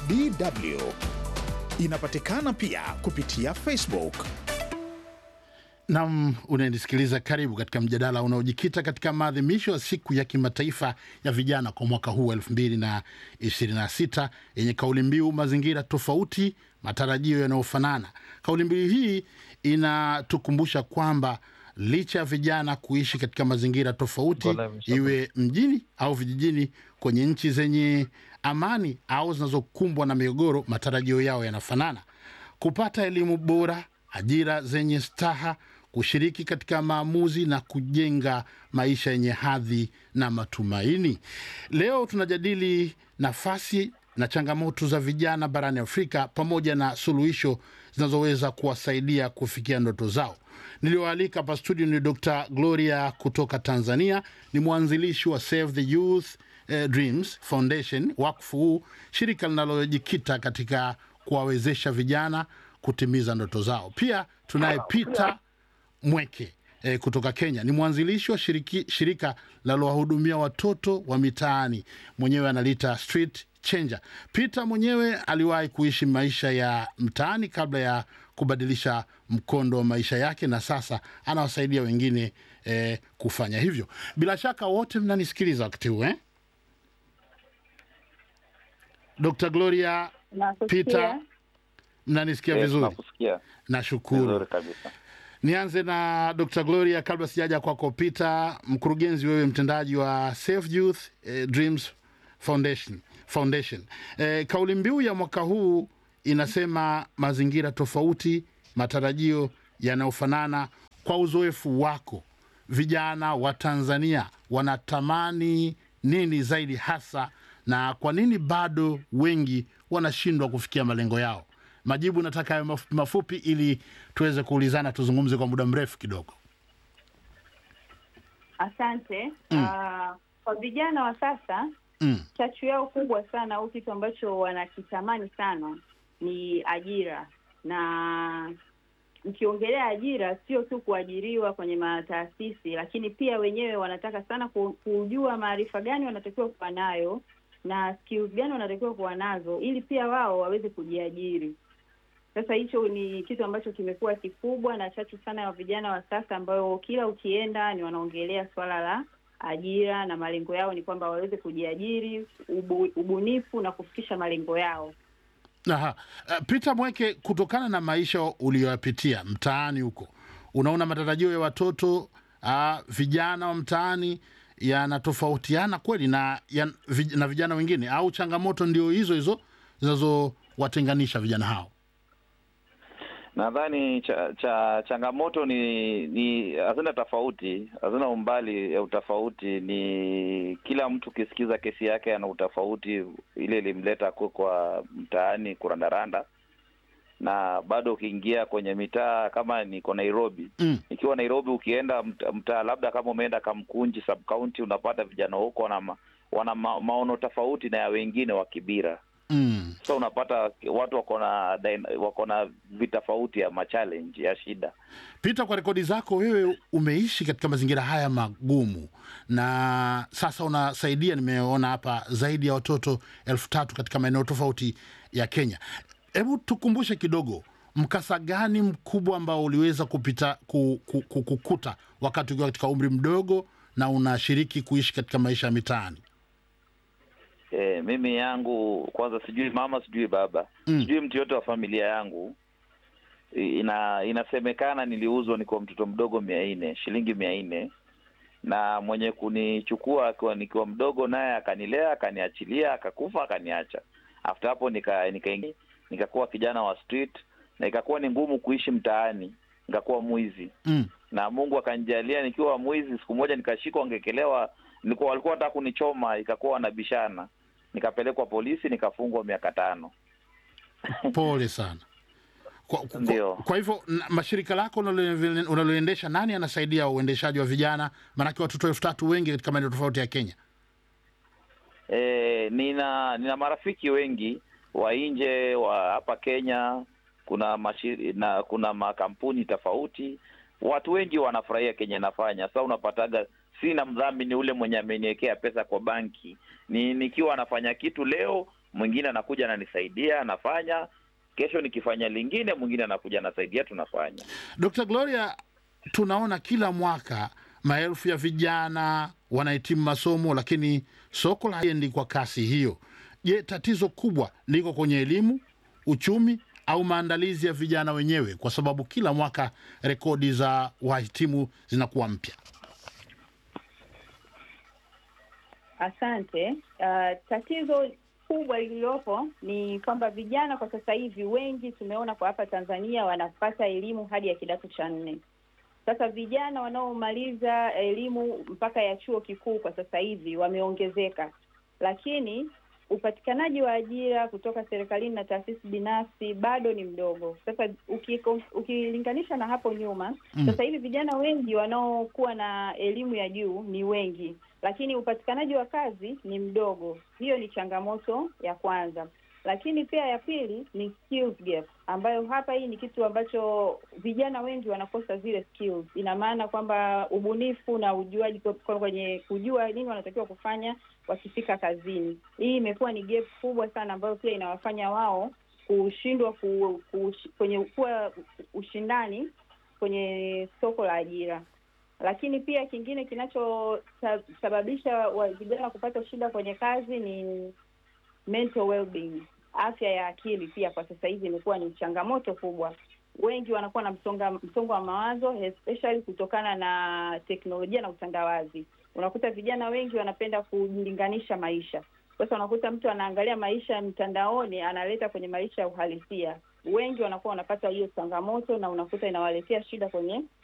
DW. Inapatikana pia kupitia Facebook. Nam, unanisikiliza. Karibu katika mjadala unaojikita katika maadhimisho ya siku ya kimataifa ya vijana kwa mwaka huu elfu mbili na ishirini na sita yenye kauli mbiu mazingira tofauti, matarajio yanayofanana. Kauli mbiu hii inatukumbusha kwamba licha ya vijana kuishi katika mazingira tofauti, iwe mjini au vijijini, kwenye nchi zenye amani au zinazokumbwa na migogoro, matarajio yao yanafanana: kupata elimu bora, ajira zenye staha, kushiriki katika maamuzi na kujenga maisha yenye hadhi na matumaini. Leo tunajadili nafasi na changamoto za vijana barani Afrika pamoja na suluhisho zinazoweza kuwasaidia kufikia ndoto zao. Niliyoalika hapa studio ni Dr. Gloria kutoka Tanzania, ni mwanzilishi wa Save the Youth eh, Dreams Foundation, wakfu huu, shirika linalojikita katika kuwawezesha vijana kutimiza ndoto zao. Pia tunaye Peter Mweke eh, kutoka Kenya, ni mwanzilishi wa shiriki, shirika linalowahudumia watoto wa mitaani, mwenyewe analiita Street Changer. Peter mwenyewe aliwahi kuishi maisha ya mtaani kabla ya kubadilisha mkondo wa maisha yake, na sasa anawasaidia wengine eh, kufanya hivyo. Bila shaka wote mnanisikiliza wakati huu eh? Dr. Gloria, Peter, mnanisikia vizuri? Nakusikia Nashukuru. vizuri kabisa. Nianze na Dr. Gloria kabla sijaja kwako Peter, mkurugenzi wewe mtendaji wa Safe Youth eh, Dreams Foundation, Foundation. Eh, kauli mbiu ya mwaka huu inasema mazingira tofauti, matarajio yanayofanana. Kwa uzoefu wako, vijana wa Tanzania wanatamani nini zaidi hasa, na kwa nini bado wengi wanashindwa kufikia malengo yao? Majibu nataka yawe mafupi mafupi, ili tuweze kuulizana, tuzungumze kwa muda mrefu kidogo. Asante. Ah, kwa vijana wa sasa Mm. chachu yao kubwa sana au kitu ambacho wanakitamani sana ni ajira, na mkiongelea ajira sio tu kuajiriwa kwenye mataasisi, lakini pia wenyewe wanataka sana ku- kujua maarifa gani wanatakiwa kuwa nayo na skills gani wanatakiwa kuwa nazo ili pia wao waweze kujiajiri. Sasa hicho ni kitu ambacho kimekuwa kikubwa na chachu sana ya vijana wa sasa, ambayo kila ukienda ni wanaongelea swala la ajira na malengo yao ni kwamba waweze kujiajiri, ubu, ubunifu na kufikisha malengo yao. Aha. Uh, Peter Mweke, kutokana na maisha uliyoyapitia mtaani huko, unaona matarajio ya watoto uh, vijana wa mtaani yanatofautiana kweli na, ya, vij, na vijana wengine au changamoto ndio hizo hizo zinazowatenganisha vijana hao? Nadhani cha, cha changamoto ni ni hazina tofauti, hazina umbali ya utofauti. Ni kila mtu ukisikiza kesi yake ana utofauti, ile ilimleta ku kwa mtaani kurandaranda, na bado ukiingia kwenye mitaa kama niko Nairobi Mm. ikiwa Nairobi ukienda mta- mtaa labda kama umeenda Kamkunji sub county, unapata vijana huko wana, ma, wana ma, maono tofauti na ya wengine wa Kibira. Mm. So unapata watu wako na dyna- wako na vitofauti ya machallenge ya shida. Peter, kwa rekodi zako wewe umeishi katika mazingira haya magumu na sasa unasaidia, nimeona hapa zaidi ya watoto elfu tatu katika maeneo tofauti ya Kenya. Hebu tukumbushe kidogo, mkasa gani mkubwa ambao uliweza kupita ku, ku, ku, kukuta wakati ukiwa katika umri mdogo na unashiriki kuishi katika maisha ya mitaani? E, mimi yangu kwanza sijui mama sijui baba Mm. sijui mtu yote wa familia yangu. I- Ina, inasemekana niliuzwa nikiwa mtoto mdogo mia nne shilingi mia nne na mwenye kunichukua akiwa nikiwa mdogo naye akanilea akaniachilia akakufa akaniacha. After hapo nika nika- nikakuwa kijana wa street na ikakuwa ni ngumu kuishi mtaani, nikakuwa mwizi Mm. na Mungu akanijalia nikiwa mwizi. Siku moja nikashikwa, ngekelewa, nilikuwa walikuwa wanataka kunichoma, ikakuwa wanabishana, nikapelekwa polisi, nikafungwa miaka tano. Pole sana. Kwa, kwa, Ndio. kwa hivyo na- mashirika lako unalo- unaloendesha, nani anasaidia uendeshaji wa vijana? Maanake watoto elfu tatu wengi katika maeneo tofauti ya Kenya. E, nina nina marafiki wengi wa nje wa hapa Kenya, kuna mashiri, na kuna makampuni tofauti. Watu wengi wanafurahia Kenya nafanya. Sasa unapataga sina mdhamini ule mwenye ameniwekea pesa kwa banki, ni nikiwa anafanya kitu leo mwingine anakuja ananisaidia, anafanya. Kesho nikifanya lingine, mwingine anakuja anasaidia, tunafanya. Dr. Gloria, tunaona kila mwaka maelfu ya vijana wanahitimu masomo, lakini soko haiendi kwa kasi hiyo. Je, tatizo kubwa liko kwenye elimu, uchumi au maandalizi ya vijana wenyewe? Kwa sababu kila mwaka rekodi za wahitimu zinakuwa mpya. Asante. Uh, tatizo kubwa lililopo ni kwamba vijana kwa sasa hivi wengi tumeona kwa hapa Tanzania wanapata elimu hadi ya kidato cha nne. Sasa vijana wanaomaliza elimu mpaka ya chuo kikuu kwa sasa hivi wameongezeka, lakini upatikanaji wa ajira kutoka serikalini na taasisi binafsi bado ni mdogo. Sasa ukiko- ukilinganisha na hapo nyuma Mm. sasa hivi vijana wengi wanaokuwa na elimu ya juu ni wengi, lakini upatikanaji wa kazi ni mdogo. Hiyo ni changamoto ya kwanza, lakini pia ya pili ni skills gap, ambayo hapa hii ni kitu ambacho vijana wengi wanakosa zile skills. Ina maana kwamba ubunifu na ujuaji kwa- kwa- kwenye kujua nini wanatakiwa kufanya wakifika kazini. Hii imekuwa ni gap kubwa sana ambayo pia inawafanya wao kushindwa ku, ku, kwenye kuwa ushindani kwenye soko la ajira. Lakini pia kingine kinachosababisha wa- vijana kupata shida kwenye kazi ni mental well-being. Afya ya akili pia kwa sasa hivi imekuwa ni changamoto kubwa. Wengi wanakuwa na msonga msongo wa mawazo especially kutokana na teknolojia na utandawazi. Unakuta vijana wengi wanapenda kujilinganisha maisha. Sasa unakuta mtu anaangalia maisha mtandaoni, analeta kwenye maisha ya uhalisia. Wengi wanakuwa wanapata hiyo changamoto, na unakuta inawaletea shida kwenye